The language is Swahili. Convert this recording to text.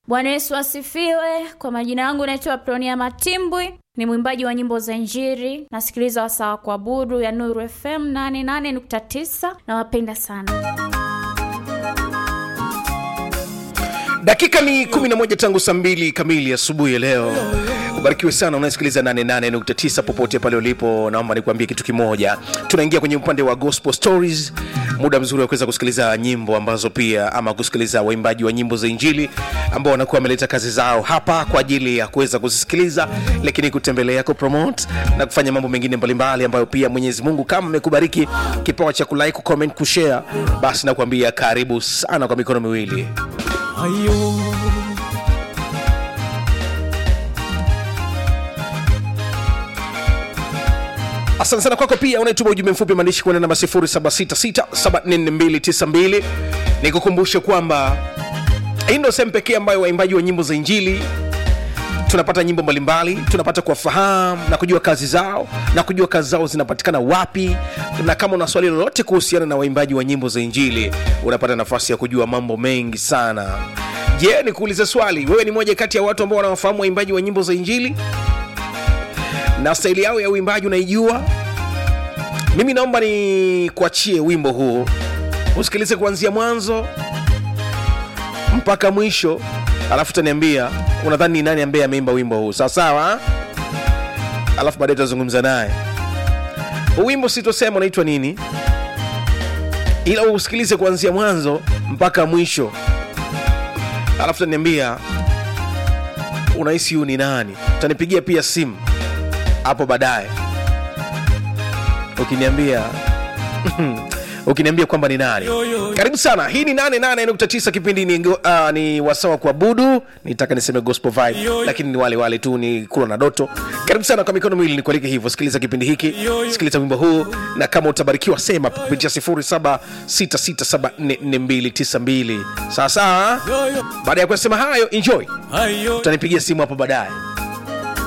Bwana Yesu asifiwe. Kwa majina yangu naitwa Pronia Matimbwi, ni mwimbaji wa nyimbo za Injili. Nasikiliza wasaa wa kuabudu ya Nuru FM 88.9. Nawapenda sana. dakika ni 11 tangu saa mbili kamili asubuhi ya leo ubarikiwe sana unayesikiliza 88.9 popote pale ulipo naomba nikuambie kitu kimoja tunaingia kwenye upande wa gospel stories muda mzuri wa kuweza kusikiliza nyimbo ambazo pia ama kusikiliza waimbaji wa nyimbo za injili ambao wanakuwa wameleta kazi zao hapa kwa ajili ya kuweza kuzisikiliza lakini kutembelea kupromote na kufanya mambo mengine mbalimbali ambayo pia mwenyezi mungu kama amekubariki kipawa cha kulike kucomment kushare basi nakuambia karibu sana kwa mikono miwili ayo asante sana kwako pia unaituma ujumbe mfupi maandishi kwenda namba 0766744292 nikukumbushe kwamba hii ndo sehemu pekee ambayo waimbaji wa nyimbo za injili tunapata nyimbo mbalimbali tunapata kuwafahamu na kujua kazi zao na kujua kazi zao zinapatikana wapi na kama una swali lolote kuhusiana na waimbaji wa nyimbo za injili unapata nafasi ya kujua mambo mengi sana je nikuulize swali wewe ni moja kati ya watu ambao wanawafahamu waimbaji wa nyimbo za injili na staili yao ya uimbaji unaijua mimi naomba ni kuachie wimbo huu usikilize kuanzia mwanzo mpaka mwisho alafu utaniambia unadhani ni nani ambaye ameimba wimbo huu sawasawa alafu baadaye tutazungumza naye Huu wimbo sitosema unaitwa nini ila usikilize kuanzia mwanzo mpaka mwisho alafu utaniambia unahisi huu ni nani utanipigia pia simu hapo baadaye ukiniambia ukiniambia kwamba ni nani karibu sana hii ni 88.9 kipindi ni, uh, ni wasawa kuabudu nitaka niseme gospel vibe lakini ni wale wale tu ni kula na doto karibu sana kwa mikono miwili nikualike hivyo sikiliza kipindi hiki sikiliza wimbo huu na kama utabarikiwa sema kupitia 0766744292 sawa sawa yoyo baada ya kusema hayo enjoy ayo utanipigia simu hapo baadaye